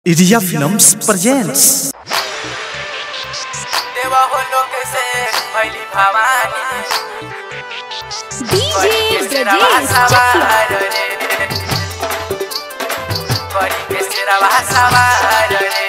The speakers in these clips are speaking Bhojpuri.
Iria Films presents देवा हो लोक से भैली भवानी DJ के सिरवा Brajesh सवार Chakla. रे बड़ी के सिरवा सवार रे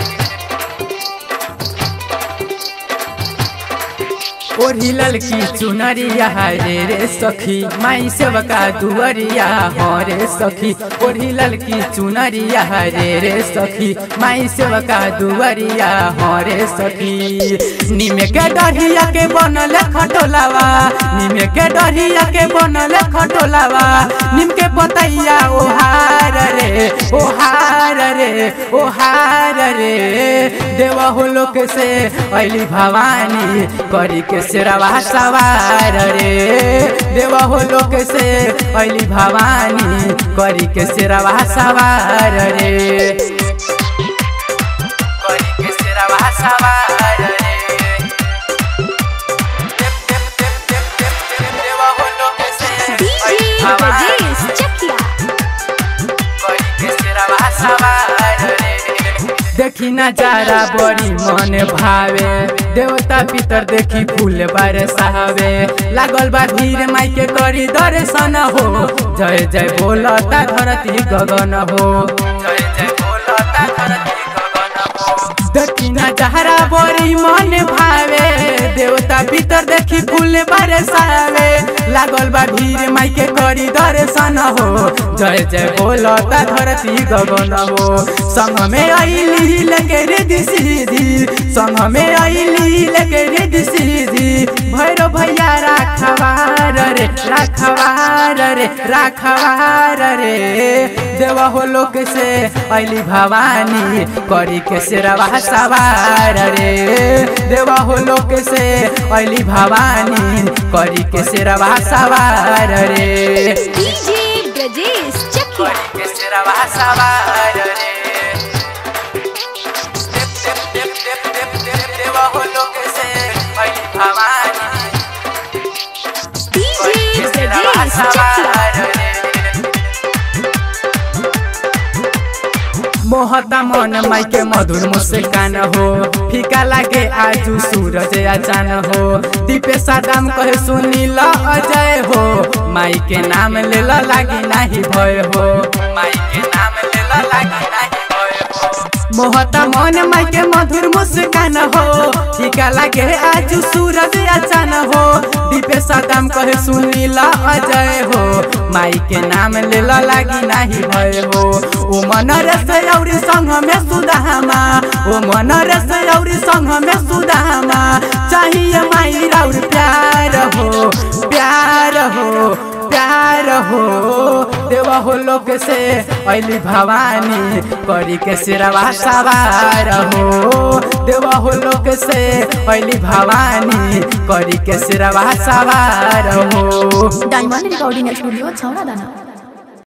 ओढ़ी ललकी चुनरिया रे रे सखी माई सेवका दुअरिया हो रे सखी ओढ़ी ललकी चुनरिया रे रे सखी माई सेवका दुअरिया हो रे सखी निमे के डरिया के बनल खटोलावा निमे के डरिया के बनल खटोलावा निम के पतैया ओहार रे ओहार रे ओहार रे देवा हो लोक से अली भवानी करी के सिरवा सवार रे देवा हो लोक से अली भवानी करी के सिरवा सवार रे करी के सिरवा सवार रे देव देव देव देव देव देव देवा हो लोक से अइली DJ भवानी Brajesh Chakla. करी के सिरवा सवार रे देखी नजारा बड़ी मन भावे देवता पितर देखी फूल बरसावे लागल बा भीड़ माई के करी दर्शन हो जय जय बोलता धरती गगन हो जय जय बोलता धरती गगन हो देखी नजारा बड़ी मन भावे देवता पितर देखी फूल बरसावे लागल बा भीड़ माई के करी दर्शन हो जय जय बोलता धरती गगन हो संग में आईली लगे रिद्धि सीधी संग में आईली लगे रिद्धि सीधी भैरो भैया राखवार रे राखवार रे राखवार रे देवा हो लोक से अली भवानी करी के सिरवा सवार रे देवा हो लोक से अली भवानी करी के सिरवा सवार रे DJ Brajesh Chakla. करी के सिरवा सवार रे देव देव देव देव देव देव देवा हो लोक से अली भवानी DJ Brajesh Chakla. मोहता मन माई के मधुर मुस्कान हो फीका लागे आजू सूरज अचान हो दीपे सादाम कहे सुनील अजय हो माई के नाम लेला लागी नाही भय हो माई के नाम लेला लागी नाही भय हो मोहता मन माई के मधुर मुस्कान हो फीका लागे आजू सूरज अचान हो दीपे सादाम कहे सुनील अजय हो माई के नाम लेला लागी नाही भय हो ओ मन रस औरी संग में सुदामा ओ मन रस औरी संग में सुदामा चाहिए माई और प्यार हो प्यार हो प्यार हो देवा हो लोक से अली भवानी करी के सिरवा सवार हो देवा हो लोक से अली भवानी करी के सिरवा सवार हो डायमंड रिकॉर्डिंग स्टूडियो छौरा दाना